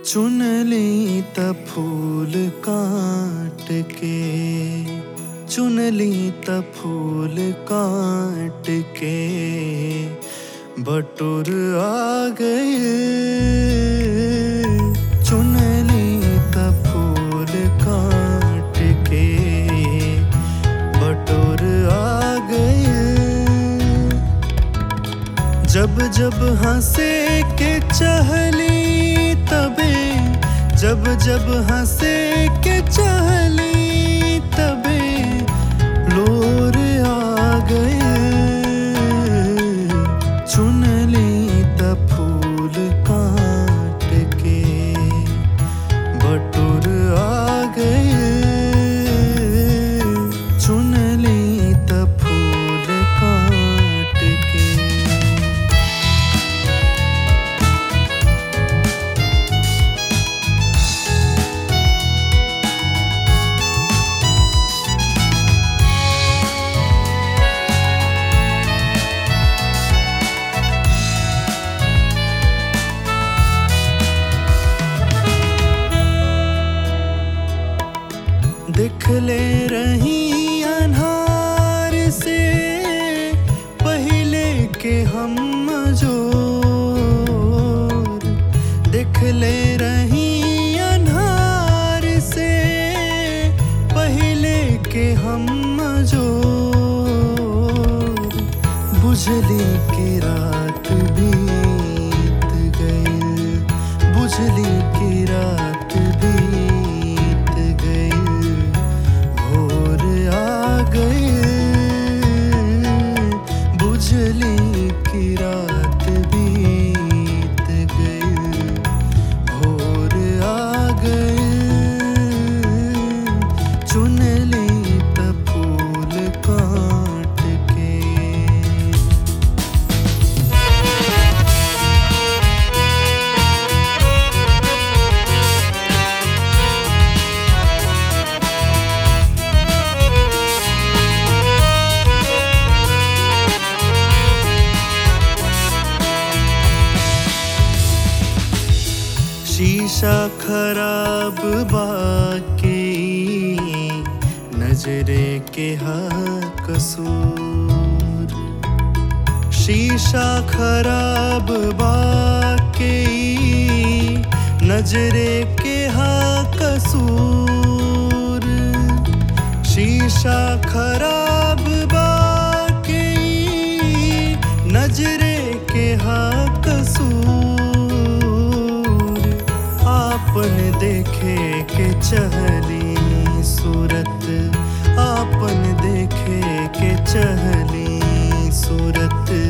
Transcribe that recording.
चुनली त फूल काट के चुनली त फूल काट के बटुर आ गए चुनली त फूल काट के बटुर आ गए जब जब हंसे के चहली तबे जब जब हंसे के चहली तबे लोर आ गए चुनली त फूल काट के बटुर आ गए चुनली त फूल काट के दिखले रही अनहार से पहले के हम जो दिखले रही अनहार से पहले के हम जो बुझली के रात बीत गई बुझली की रात बीत गई भोर आ गई बुझली की रात बीत गई भोर आ गई चुनली त फूल काट के शीशा खराब बाके नजरे के हा कसूर शीशा खराब बाके नजरे के हा कसूर शीशा खराब बाके नजरे के हा कसूर आपन देखे के चहली सूरत आपन देखे के चहली सूरत